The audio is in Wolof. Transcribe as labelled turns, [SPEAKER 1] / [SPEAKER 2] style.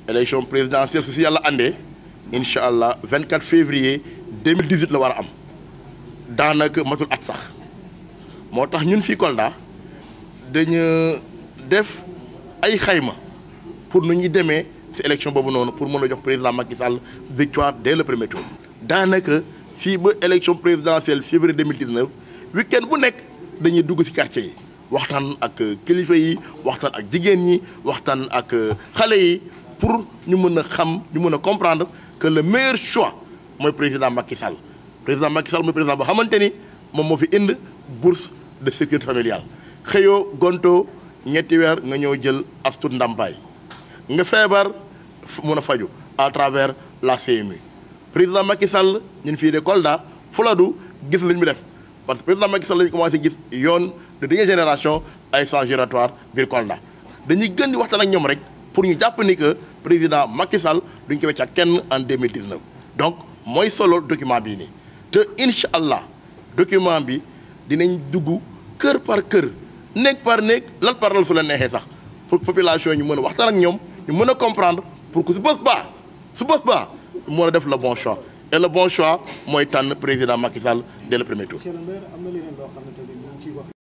[SPEAKER 1] élection présidentielle su si yàlla àndee incha allah 24 février 2018 la war a am daanaka matul at sax moo tax ñun fii Kolda dañu def ay xayma pour nu ñuy demee ci élection boobu noonu pour mën a jox président Macky Sall victoire dès le premier tour. daanaka fii ba élection présidentielle février 2019 week-end bu nekk dañuy dugg ci quartier yi waxtaan ak kilifa yi waxtaan ak jigéen ñi waxtaan ak xale yi pour ñu mën a xam ñu mën a comprendre que le meilleur choix mooy président Macky Sall président Macky Sall mooy président boo xamante ni moom moo fi indi bourse de sécurité familiale xëyoo gonto ñetti weer nga ñëw jël astut ndàmpaay nga feebar mun a faju à travers la CMU président Macky Sall ñun fii de Kolda Fuladu gis lañ mu def parce que président Macky Sall lañu commencé gis yoon de dernière génération ay sang giratoire biir Kolda dañuy gën di waxtaan ak ñoom rek pour ñu jàpp ni que président Macky Sall duñ ko weccaat kenn en 2019 donc mooy solo document bii nii te incha allah document bi dinañ dugg kër par kër néeg par néeg lal par lal su leen neexee sax pour population ñu mën a waxtaan ak ñoom ñu mën a comprendre pour que su bës baa su bës baa mën a def le bon choix et le bon choix mooy tànn président Macky Sall dès le premier tour.